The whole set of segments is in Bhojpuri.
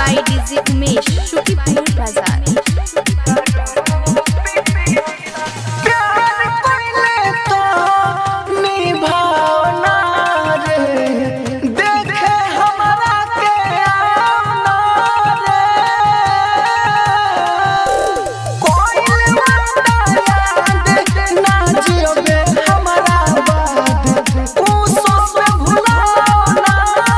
by DJ Umesh, Shukipur Bazaar. प्यार पहले तो निभावना रे देखे हमारा के आना रे कोई वादा याद ना जियोगे हमारा बाद ऊ सोच में भुलाना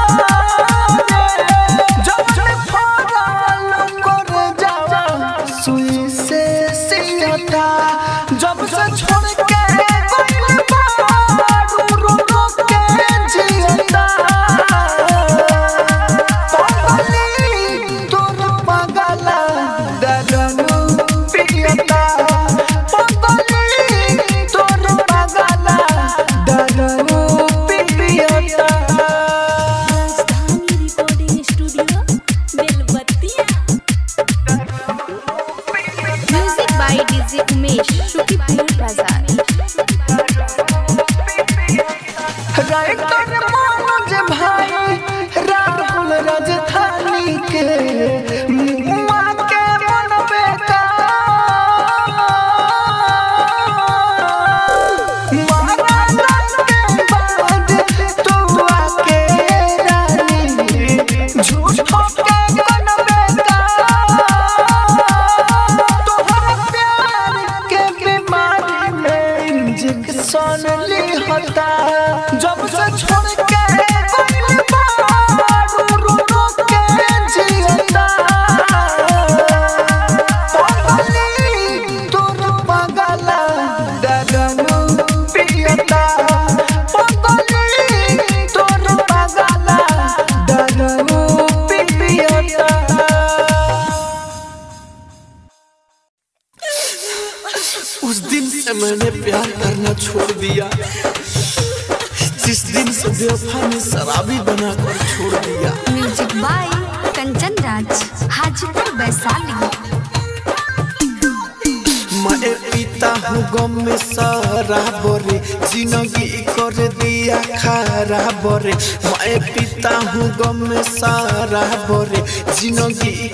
रे जब से फरल कर जावा सुई से सियता जब से छोड़ के कोई बारू रो रो के जियता पागली तोर पागला दरनु पियता पागली तोर पागला दरनु पियता Rajdhani recording studio Belbattiya music by DJ Umesh Shukipur Bazar writer Manoj भाई राहुल राजधानी के मुआ के मन बेका मारा के बाद तू आके रानी झूठो के मन बेका तोहरा प्यार के बीमारी में इंजेक्शन ली होता जब से छोड़ के कोई बारू रो रो के जियता पागली तोर पागला दरनु पियता पागली तोर पागला दरनु पियता उस दिन से मैंने प्यार करना छोड़ दिया जिस दिन से बेवफा ने शराबी बनाकर छोड़ दिया म्यूजिक बाय कंचन राज हाजीपुर वैशाली मैं पीता हूँ गम में शराब रे जिंदगी कर दिया खराब रे मैं पीता हूँ गम में शराब रे जिंदगी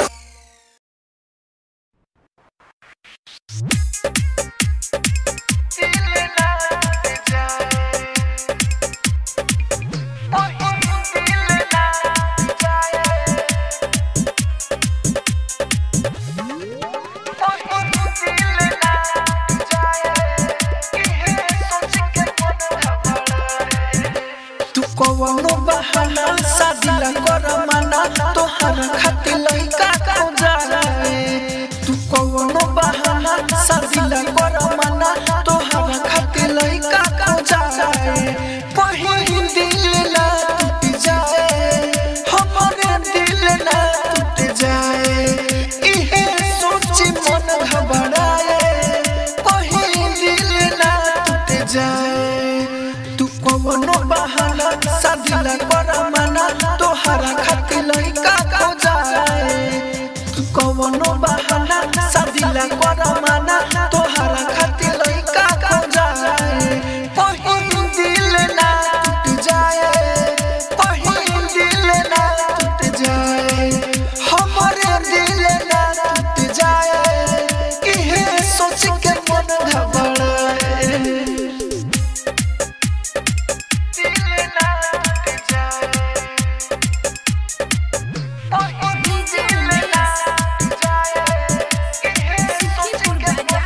तू कवनो बहाना शादी कर मना तोहर खातिर लइका को जाए तू कवनो बहाना शादी कर मना तोहर खातिर लइका को जाए पहिल दिल ना टूट जाए हमरे दिल ना टूट जाए इहे सोची मन घबराए पहिल दिल ना टूट जाए तू कवनो बहाना शादी ला कर मना तोहरा खातिर लइका को जाए तू कवनो बहाना शादी ला कर मना तोहरा खातिर लइका को जाए पहिल दिल ना टूट जाए पहिल दिल ना टूट जाए हमरे दिल ना टूट जाए इहे सोच के मन घबराए डीजे उमेश शुकीपुर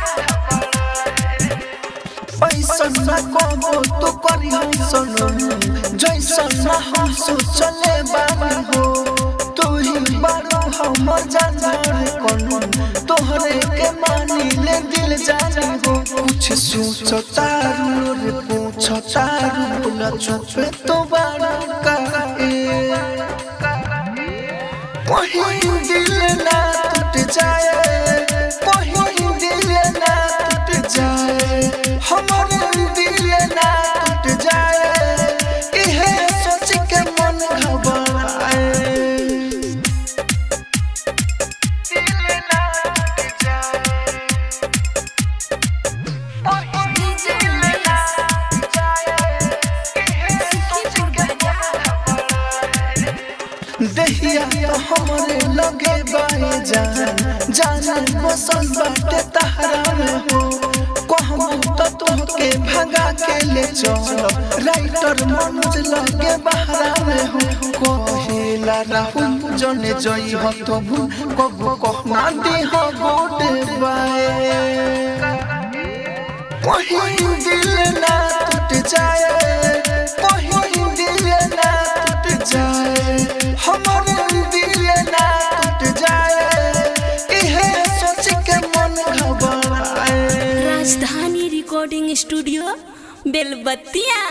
बाजार ऐसन न कबो तो करी ऐसन जैसन न हम सोचले बानी हो तू ही बारू हमर जानवर कनु तोहरे के मानी ले दिल जानी हो कुछ सोचतारू रे पूछतारू बोला चुपे तो बारू काहे पहिल दिल ना टूट जाए पहिल दिल ना टूट जाए हमारे दिल ना टूट जाए इहे सोच के मन घबराए डीजे उमेश शुकीपुर बाजार दहिया जिंदगिया तो हमरे लगे बाए जान जान बसल बाटे तहरा में हो कहम तो तोहके भगा के ले चल राइटर मनोज लगे बहरा में हो कहेला राहुल जने जई हो तो भूल कबो कहना दी हो गोटे बाए कहीं दिल ना टूट जाए कहीं दिल ना टूट जाए हमारे दिल ना टूट जाए इहे सोच के मन घबराए राजधानी रिकॉर्डिंग स्टूडियो बेलबत्तिया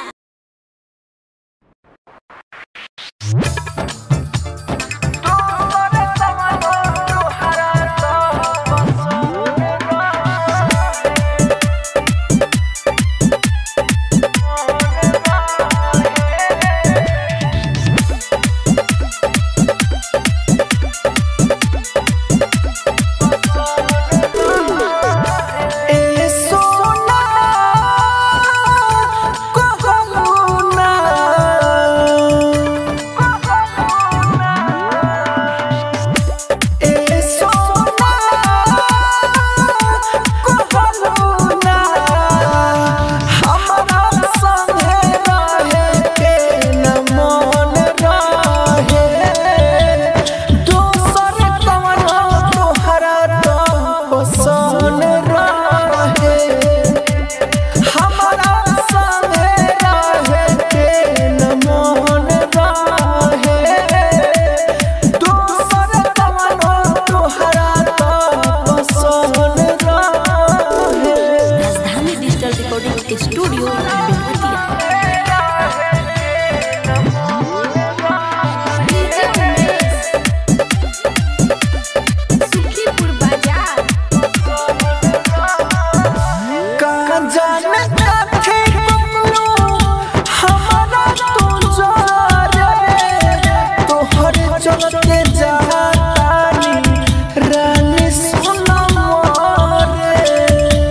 ए सोना कहलू ना ए सोना कहलू ना हमरा संगे रहे के न मन रहे दोसर कवनो तोहरा तो पसंद रहे हमरा संगे रहे के न मन रहे दोसर कवनो तोहरा तो पसंद रहे Rajdhani digital recording studio Belbattiya DJ Umesh Sukhipur Bazar का जाने कथे कमलो हमारा तू जारे तोहर चलते जातानी रानी सुना मोरे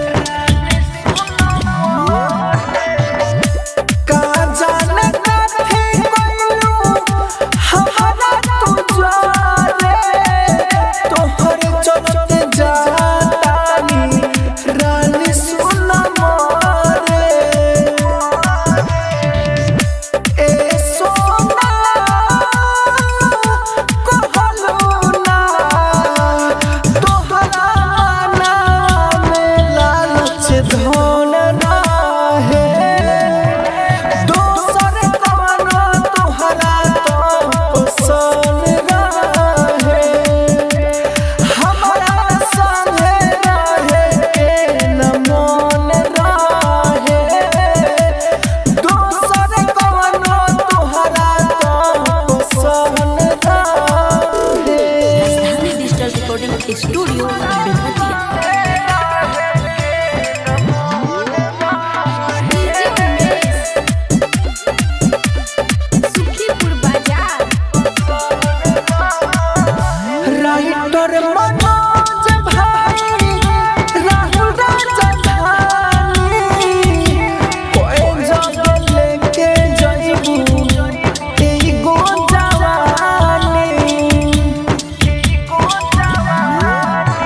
का जाने कथे कमलो हमारा तू जारे तोहर चलते जातानी रानी सुना मोरे ए सोना कहलू ना तोहरा नाम लालच धन रहे दोसर कवनो तोहरा तो पसंद रहे हमरा संगे रहे के न मन रहे दोसर कवनो तोहरा तो पसंद रहे Rajdhani digital recording studio Belbattiya DJ Umesh Sukhipur Bazar writer Manoj भाई राहुल राजधानी कोई जगह लेके जइबू एगो जवानी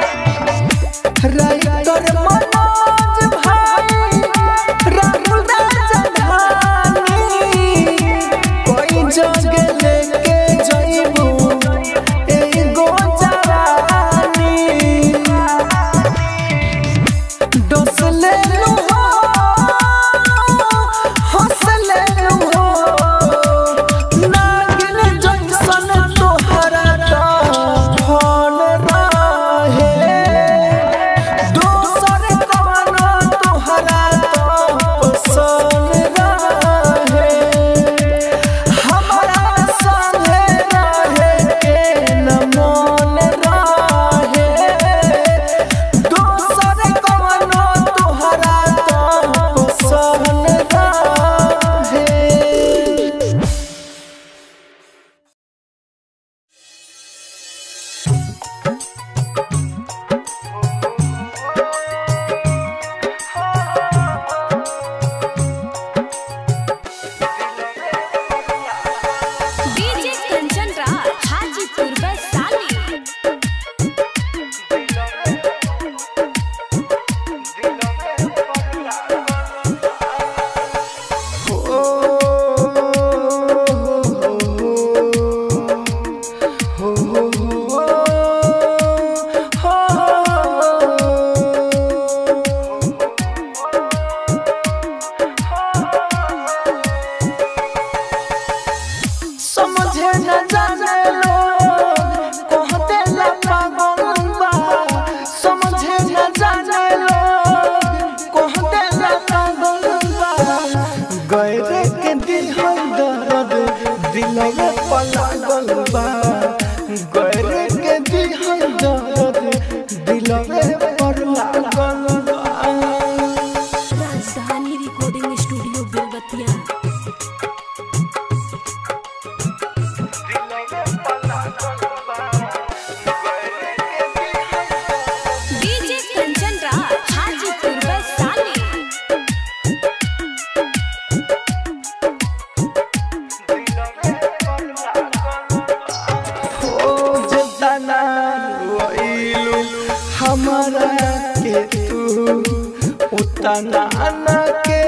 उतना न के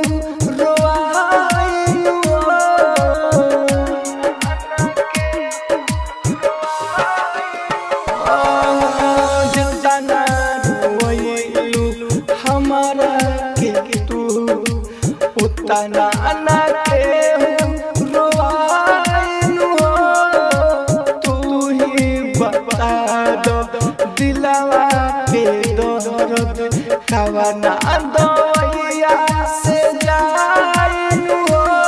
रोआइनु जितना रोइलू हमारा के तू उतना न के रोआइनु तू ही बता दो दिलवा के दर्द कवना दया से जाइनु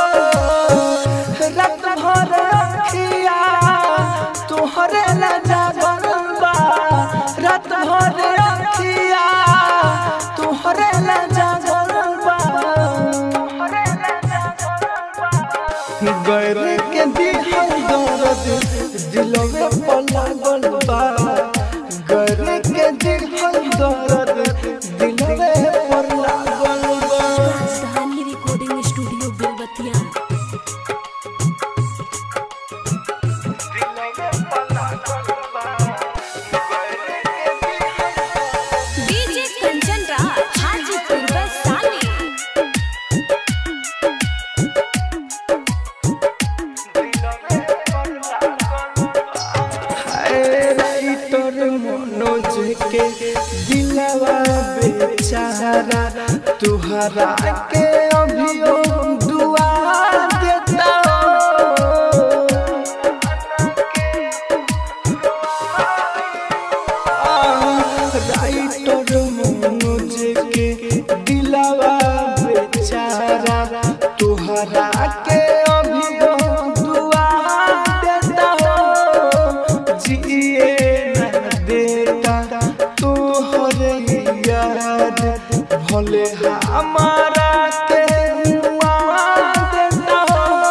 रात भर अखिया तोहरे ला जागल बा रात भर अखिया तोहरे ला जागल बा गैर के दिल दर्द दिलवे पर लागल बा गैर के दिल दर्द दिलवे पर लागल बा Rajdhani recording studio Belbatiya DJ Kanchan Raj Hajipur Vaishali writer Manoj के दिलवा बेचारा तुहरा के अभियो दुआ देता राइटर मनोज के दिलवा बेचारा तुहरा के अभियो दुआ देता जिए न देता तोहरे याद भले हमारा के मुआ देता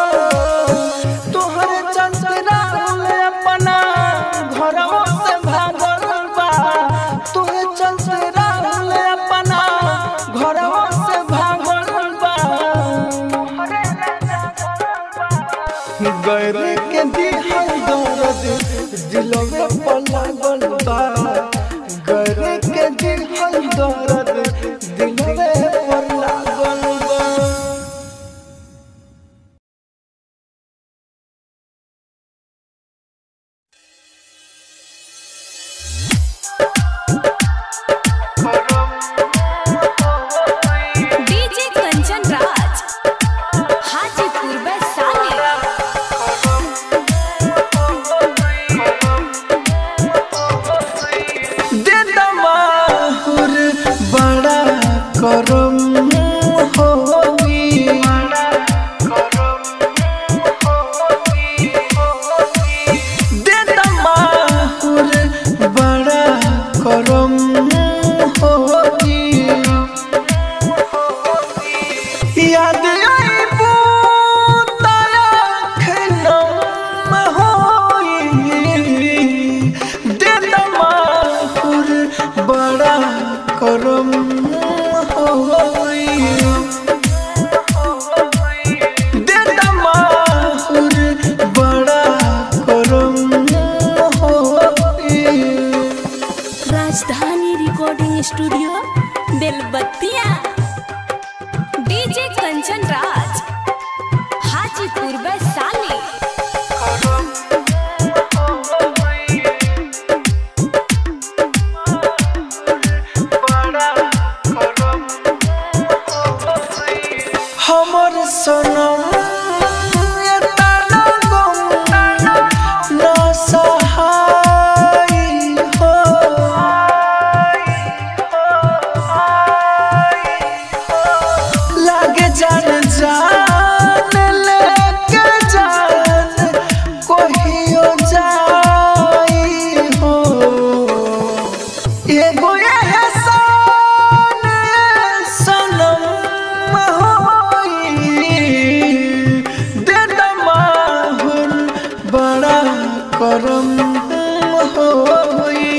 तोहरे चलते राहुल अपना घरवा से भागल बा तोहरे चलते राहुल अपना घरवा से भागल बा गैर के दिल दर्द दिलवे पर लागल बा गैर के दिल दर्द दिलवे पर लागल बा डीजे कंचन राज हाजीपुर वैशाली दे दमाहुर बड़ा करम होगी दे दमाहुर बड़ा करम होगी याद आई पूताया खनम होई दे दमाहुर बड़ा करम होई दे दमाहुर बड़ा करम होई Rajdhani recording studio Belbatiya DJ Kanchan Raj Hajipur Vaishali हमर सनम एतना गम ना सहाय हो लागे जान जान लेके जान कहियो जाई हो एगो एहसान सनम होई दे दमाहुर बड़ा करम होई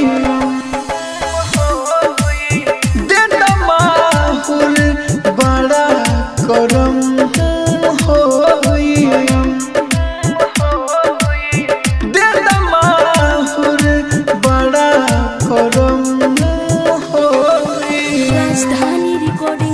दे दमाहुर बड़ा करम होई दे दमाहुर बड़ा करम होई राजधानी रिकॉर्डिंग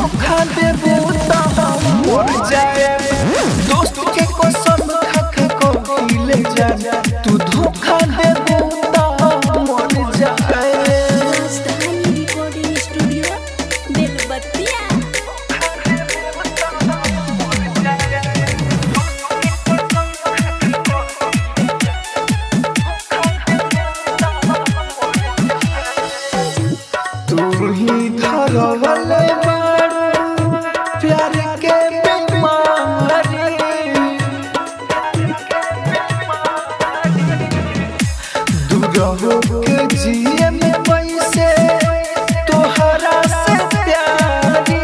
धोखा देबू तो हम मर जाए दोस्त के कसम खा के कहिले जा तू धोखा देबू तो हम मर जाए राजधानी रिकॉर्डिंग स्टूडियो बेलबत्तिया तू ही धरवल बारू प्यार के बीमारी दूर के जिए में पैसे तोहरा से प्यारी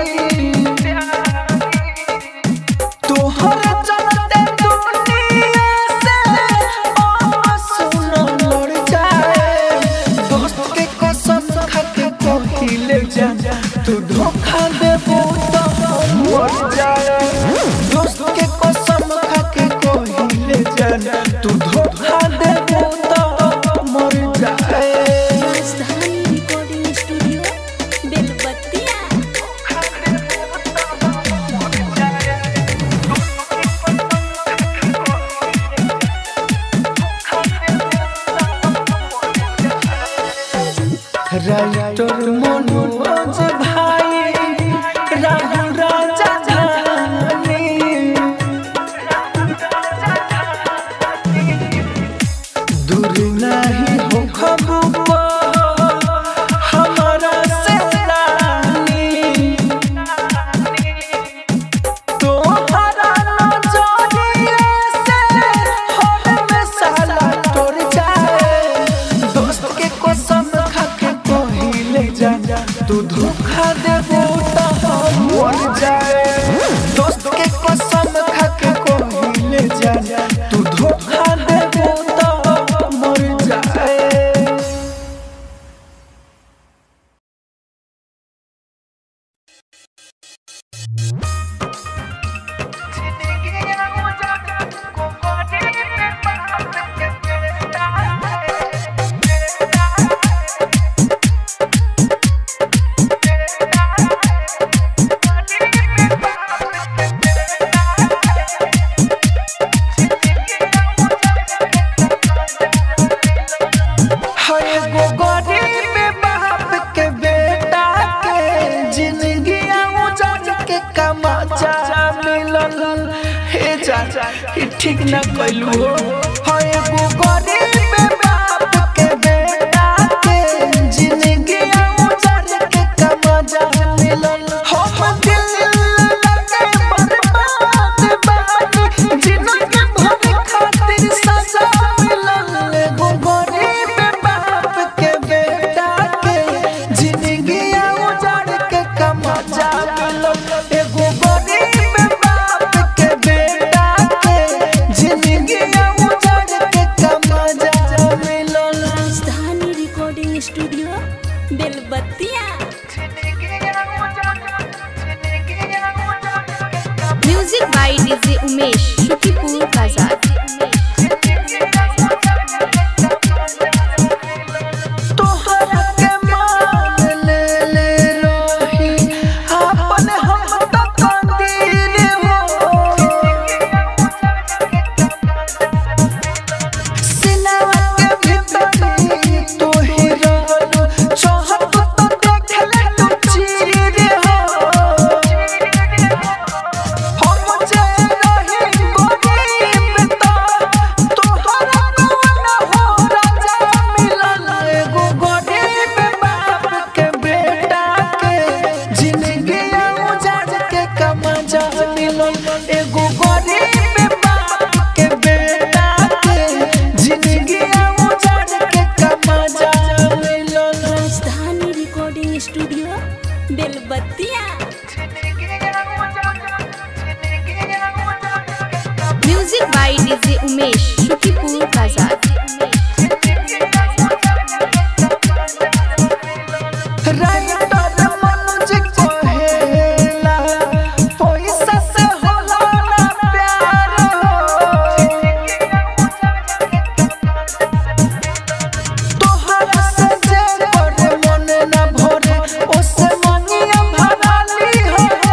तोहर चलते दुनिया से आंसू न लड़ जाए दोस्त के कसम खा के कहिले जा तू धोखा देबू तो हम मर जाए दोस्त के कसम खा के कहिले जा तू धोखा देबू तो हम मर जाए Rajdhani recording studio Belbattiya writer Manoj भाई राहु राजा जानी दूर नहीं हो खबू हमारा से रानी तोहरा नजरिए से हर में साला तोड़ जाए दोस्त के कसम खा के कहिले जा तू धोखा देबू तो हम मर जाए दोस्त के कसम खा के कहिले जा तू धोखा देबू तो हम मर जाए हाय गो गरीब बाप के बेटा के जिंदगी उजाड़ के कमाचा मिलल हे चाचा ई ठीक न कइलू हो हाय गो गरीब बाप के बेटा के जिंदगी उजाड़ के कमाचा मिलल हम दिल लगे बर्बाद बानी जिंदगी भर खातिर सजा मिलल गो गरीब बाप के बेटा के जिंदगी उजाड़ के कमाचा मिलल एगो गरीब बाप के बेटा के जिंदगी उजाड़ के कमाचा मिलल Rajdhani recording studio Belbattiya music by DJ Umesh Shukipur Bazar तोहरा के मान ले ले रही अपन हम त कंदीर हो सिनवा के भीतरी तू ही रहलू चाहत तो देख ले तू चीर हो हम जे रही गरीब त तोहरा कौन हो राजा मिलल एगो गरीब बाप के बेटा के जिंदगी उजाड़ के कमाजा मिलल एगो गरीब बाप के बेटा के जिंदगी उजाड़ के कमाजा मिलल Rajdhani recording studio Belbattiya music by DJ Umesh Shukipur Bazar writer Manoj कहेला पैसा से होला ना प्यार तोहरा से जे करे मन ना भरे ओसे मनिया भराली हो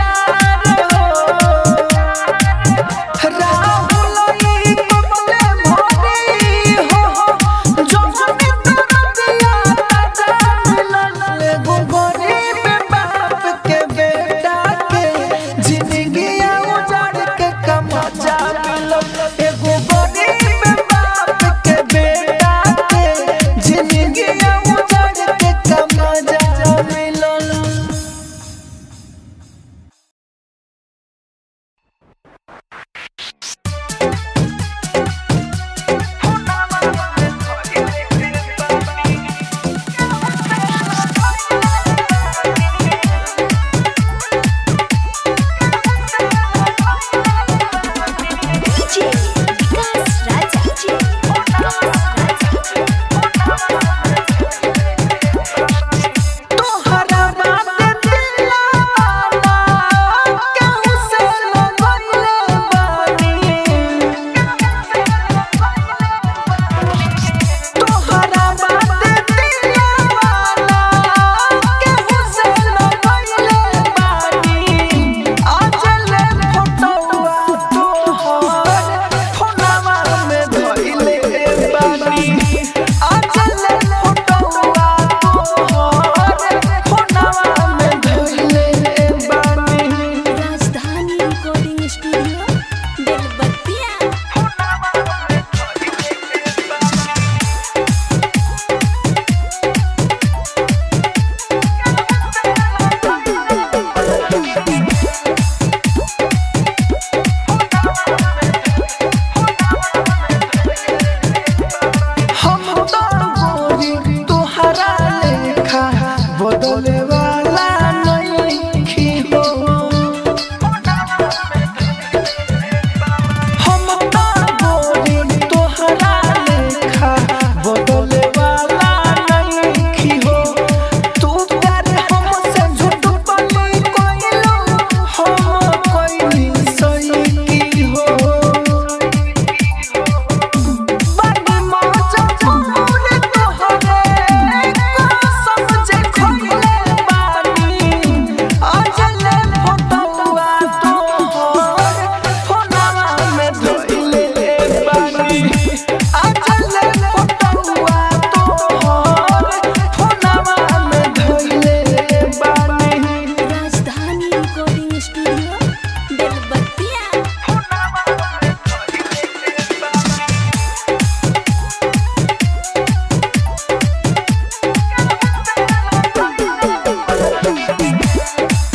में